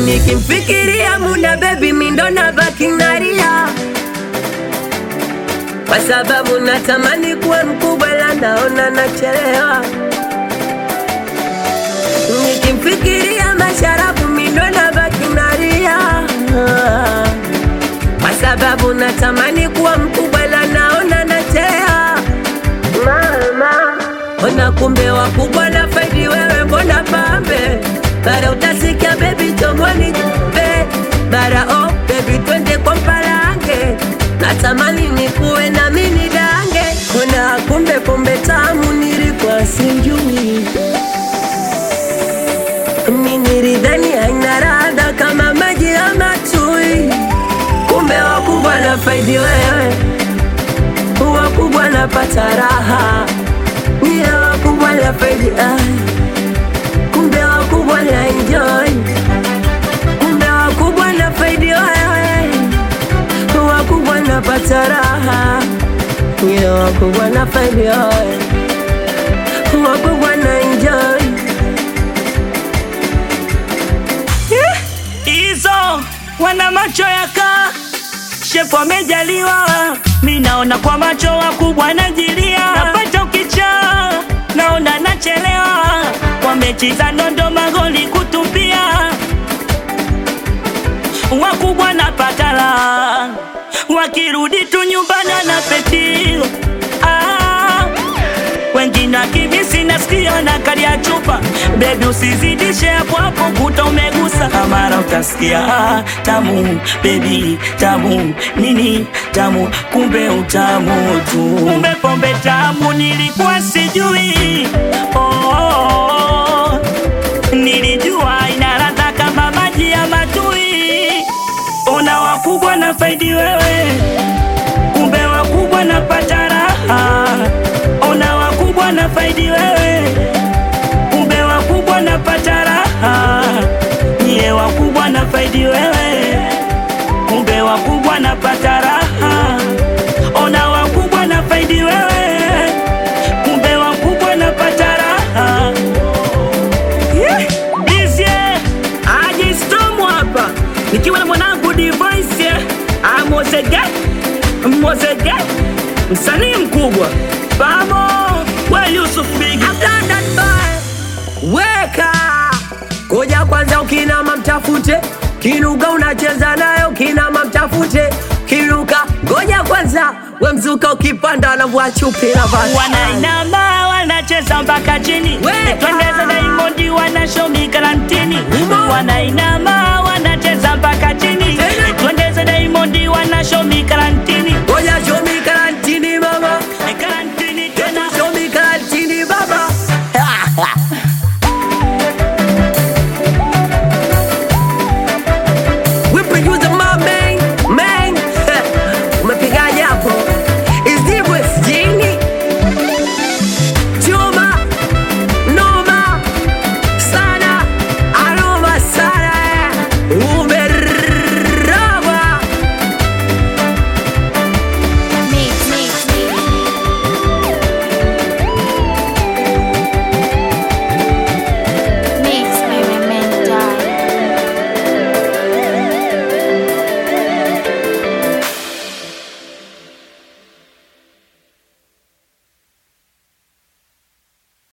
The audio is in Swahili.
Nikimfikiria Muna baby mindo na baki nalia, kwa sababu natamani kuwa mkubwa, ila naona nachelewa. Nikimfikiria Masharafu mindo na baki nalia, kwa sababu natamani kuwa mkubwa, ila naona nachelewa. Mama, ona kumbe wakubwa na faidi wewe, mbona pambe bara utasikia bebi chomoni be bara oh bebi twende kwa mpalange natamani nikuwe na mini dange kuna kumbe pombe tamu nilikuwa sijui minilidhani haina radha kama maji ya matui kumbe wakubwa na faidi wewe wakubwa napata raha niye wakubwa na faidi ai kumbe wakubwa na enjoy, kumbe wakubwa na faidi wewe, wakubwa napata raha, nye wakubwa na faidi wewe, wakubwa na enjoy. hizo wana macho ya kaa shefu amejaliwa, mi naona kwa macho wakubwa najilia, napata ukichaa naona nachelewa, kwa mechi za nondo magoli kutupia, wakubwa napata la wakirudi tu nyumbani na petio ah, wengine akimisi nasikia na kali ya chupa bebi, usizidishe hapo hapo, kuta umegusa mara utasikia ah, tamu bebi, tamu nini tamu, kumbe utamu tu, kumbe pombe tamu, nilikuwa sijui oh, oh, oh. Nilijua ina ladha kama maji ya matui, ona wakubwa na faidi wewe kumbe wakubwa napata raha, ona wakubwa na faidi wewe, kumbe wakubwa napata raha, nyie wakubwa na faidi wewe, kumbe wakubwa napata raha, ona wakubwa na faidi wewe, kumbe wakubwa napata raha. Yeah. Bizye, Aje Storm hapa nikiwa na mwanangu Device ah, Mozege Mozege msanii mkubwa Bamo we Yusuf Big London boy, weka koja kwanza, ukinama mtafute kinuka, unacheza nayo kinama mtafute kinuka, ngoja kwanza we mzuka, ukipanda anavua chupi na basi wanainama wanacheza mpaka chini, Weka. twendeza Diamond wanashomi karantini, Umo. wanainama